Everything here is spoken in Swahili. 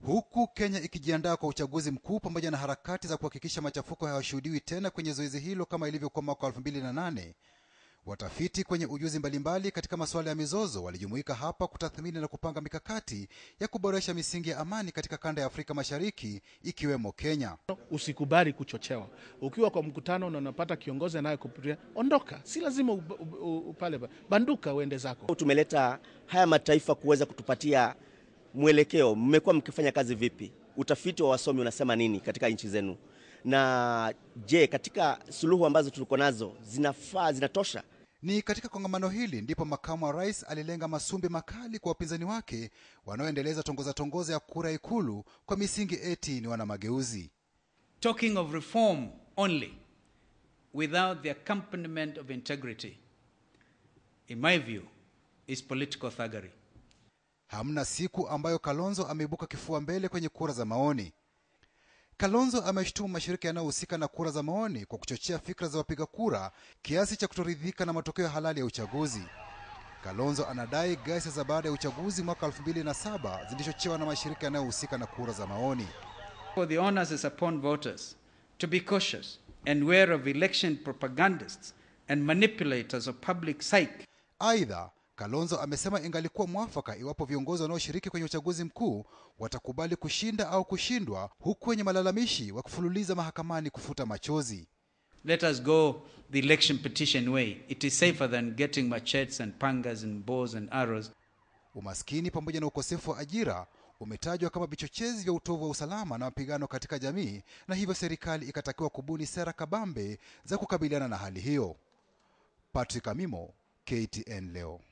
Huku Kenya ikijiandaa kwa uchaguzi mkuu pamoja na harakati za kuhakikisha machafuko hayashuhudiwi tena kwenye zoezi hilo kama ilivyokuwa mwaka 2008, watafiti kwenye ujuzi mbalimbali katika masuala ya mizozo walijumuika hapa kutathmini na kupanga mikakati ya kuboresha misingi ya amani katika kanda ya Afrika Mashariki ikiwemo Kenya. Usikubali kuchochewa. Ukiwa kwa mkutano na unapata kiongozi anayekupuria, ondoka, si lazima upale, banduka uende zako. Tumeleta haya mataifa kuweza kutupatia mwelekeo. Mmekuwa mkifanya kazi vipi? Utafiti wa wasomi unasema nini katika nchi zenu? Na je, katika suluhu ambazo tuliko nazo zinafaa, zinatosha? Ni katika kongamano hili ndipo makamu wa rais alilenga masumbi makali kwa wapinzani wake wanaoendeleza tongoza tongoza ya kura Ikulu kwa misingi eti ni wana mageuzi. Talking of reform only without the accompaniment of integrity in my view is political thuggery. Hamna siku ambayo Kalonzo ameibuka kifua mbele kwenye kura za maoni. Kalonzo ameshtumu mashirika yanayohusika na kura za maoni kwa kuchochea fikra za wapiga kura kiasi cha kutoridhika na matokeo halali ya uchaguzi. Kalonzo anadai ghasia za baada ya uchaguzi mwaka 2007 zilichochewa na mashirika yanayohusika na kura za maoni. For the onus is upon voters to be cautious and wary of election propagandists and manipulators of public psyche. Aidha, Kalonzo amesema ingalikuwa mwafaka iwapo viongozi wanaoshiriki kwenye uchaguzi mkuu watakubali kushinda au kushindwa, huku wenye malalamishi wakifululiza mahakamani kufuta machozi. Let us go the election petition way. It is safer than getting machetes and pangas and bows and arrows. Umaskini pamoja na ukosefu wa ajira umetajwa kama vichochezi vya utovu wa usalama na mapigano katika jamii, na hivyo serikali ikatakiwa kubuni sera kabambe za kukabiliana na hali hiyo. Patrick Amimo, KTN leo.